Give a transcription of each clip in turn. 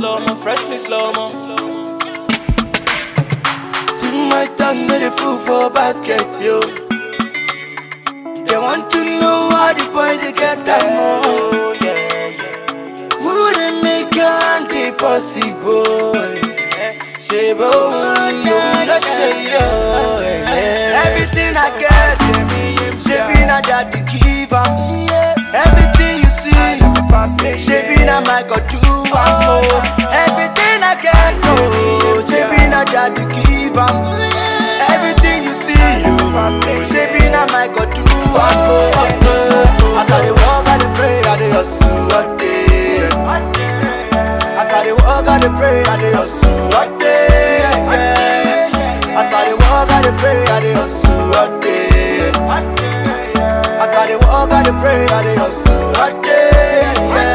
slow mo, fresh me slow mo. To my tongue, no the fool for basket, yo. They want to know how the boy they get that more. Oh yeah, yeah. Wouldn't make it possible. Shebo, yo, no shade, Everything I get, Shebi na daddy give am. Everything you see, Shebi na my God do am. oh. Everything I get, oh, Shebi na daddy give am. Everything you see, oh, Shebi na my God do am. oh. As I dey walk, I dey pray, I dey hustle all day. As I dey walk, I dey pray, I dey hustle all day. As I dey walk, I dey pray, I dey hustle all day. As I dey walk, I dey pray, I dey hustle all day.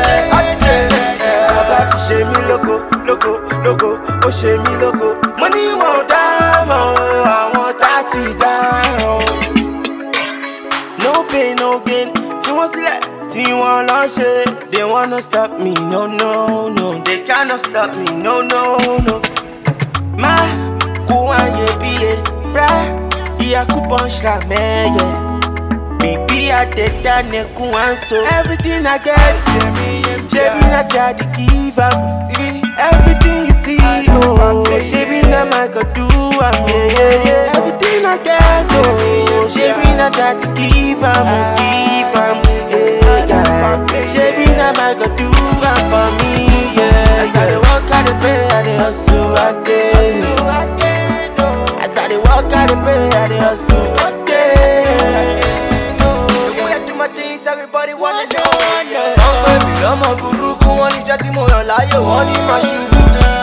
Bàbá ti ṣe mí lógo, lógo, lógo, ó ṣe mí lógo. Mo ní wọn ò dámọ̀ o, àwọn tá ti dáràn. No pain, no gain, fi wọ́n sílẹ̀ tí wọ́n lọ ṣe. They wanna stop me, no, no, no. They cannot stop me, no, no, no. Má kú àyè bí e, rà ìyá kú pọ́ńṣà mẹ́yẹ. Bíbí àtẹ̀dá nẹ̀kún à ń so. Everything I get, ṣebí na daddy give am. Everything you see, oh, ṣebí na my God do am. Yeah, yeah, yeah. Everything I get, oh, ṣebí na daddy give am, give am. Yeah, yeah. Ṣebí na my God do am for me. Yeah, as I dey work, I dey pray, I dey hustle, I dey. As I dey work, I dey pray, I dey hustle, I dey. The way I do my things, everybody wanna know. Wọ́n pè mí lọ́mọ burúkú, wọ́n ní jẹ́ tí mo yàn láàyò, wọ́n ní máa ṣubú.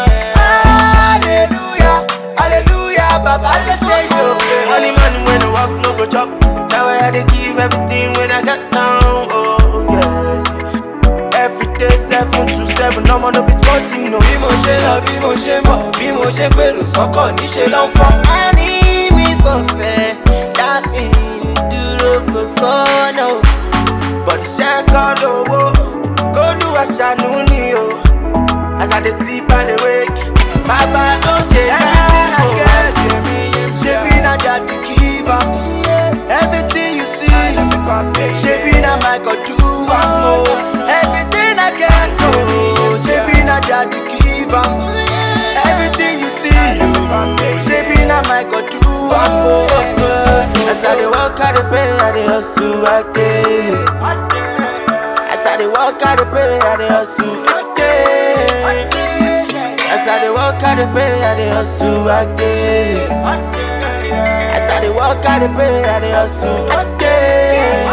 Hallelujah, hallelujah, bàbá lè ṣe yóò. Money man when I walk no go chop. Now I dey give everything when I get down. Oh yes. Every day seven to seven, ọmọ no be sporting no. Bí mo ṣe lọ, bí mo ṣe mọ̀, bí mo ṣe gbèrò sọ́kọ̀ níṣẹ́ ló ń fọ́. A ní mi sọ̀fẹ́, dá mi dúró kò sọ́nà o. Bọ̀dì ṣẹ́ kọ́ lówó, kólú àṣàánú ni o. As I dey sleep and dey wake, bàbá ló ṣe everything I get. Ṣebí na daddy give am. Everything you see, ṣebí na my God do am o. Everything I get, oh, ṣebí na daddy give am. Everything you see, ṣebí na my God do am o. As I dey work, I dey pray, I dey hustle, I dey. As I dey work, I dey pray, I dey hustle, I dey. As I dey work, I dey pray, I dey hustle, I dey. As I dey work, I dey pray, I dey hustle, I dey.